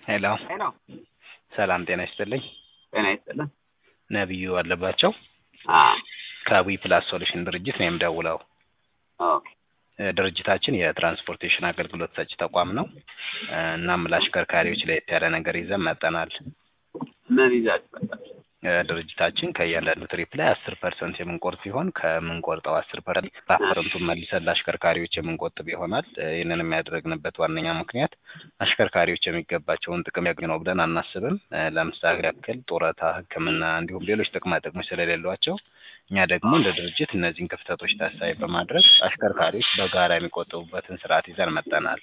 ሄሎ ሄሎ ሰላም ጤና ይስጥልኝ። ጤና ይስጥልን። ነቢዩ አለባቸው አ ከዊ ፕላስ ሶሉሽን ድርጅት ነው የምደውለው። ኦኬ እ ድርጅታችን የትራንስፖርቴሽን አገልግሎት ሰጪ ተቋም ነው። እ እናም ለአሽከርካሪዎች ለየት ያለ ነገር ይዘን መጠናል። ምን ይዛችሁ መጣችሁ? እ ድርጅታችን ከእያንዳንዱ ትሪፕ ላይ አስር ፐርሰንት የምንቆርጥ ሲሆን ከምንቆርጠው አስር ፐርሰንት በአስርንቱን መልሰን ለአሽከርካሪዎች የምንቆጥብ ይሆናል። እ ይህንን የሚያደርግንበት ዋነኛ ምክንያት አሽከርካሪዎች የሚገባቸውን ጥቅም ያገኙ ነው ብለን አናስብም። እ ለምሳሌ ያክል ጡረታ፣ ሕክምና እንዲሁም ሌሎች ጥቅማ ጥቅሞች ስለሌሏቸው እኛ ደግሞ እንደ ድርጅት እነዚህን ክፍተቶች ታሳቢ በማድረግ አሽከርካሪዎች በጋራ የሚቆጥቡበትን ስርዓት ይዘን መጠናል።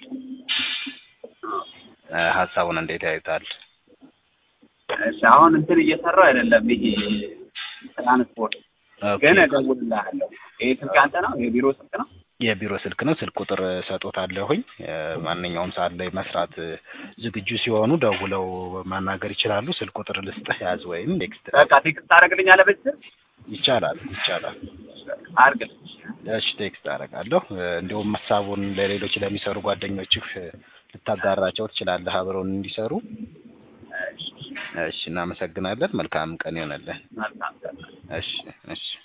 እ ሀሳቡን እንዴት ያዩታል? እሺ አሁን እንትን እየሰራሁ አይደለም። ይሄ ትራንስፖርት ግን እደውልልሃለሁ። ይሄ ስልክ አንተ ነው? የቢሮ ስልክ ነው? የቢሮ ስልክ ነው። ስልክ ቁጥር ሰጦታለሁኝ። ማንኛውም ሰዓት ላይ መስራት ዝግጁ ሲሆኑ ደውለው ማናገር ይችላሉ። ስልክ ቁጥር ልስጥህ ያዝ፣ ወይም ቴክስት በቃ ቴክስት ታደርግልኛለህ በዚህ ስልክ? ይቻላል ይቻላል። አድርግልኝ። እሺ ቴክስት አደርጋለሁ። እንዲሁም ሀሳቡን ለሌሎች ለሚሰሩ ጓደኞችህ ልታጋራቸው ትችላለህ፣ አብረውን እንዲሰሩ። እሺ እሺ እናመሰግናለን። መልካም ቀን ይሆነልን። መልካም ቀን። እሺ እሺ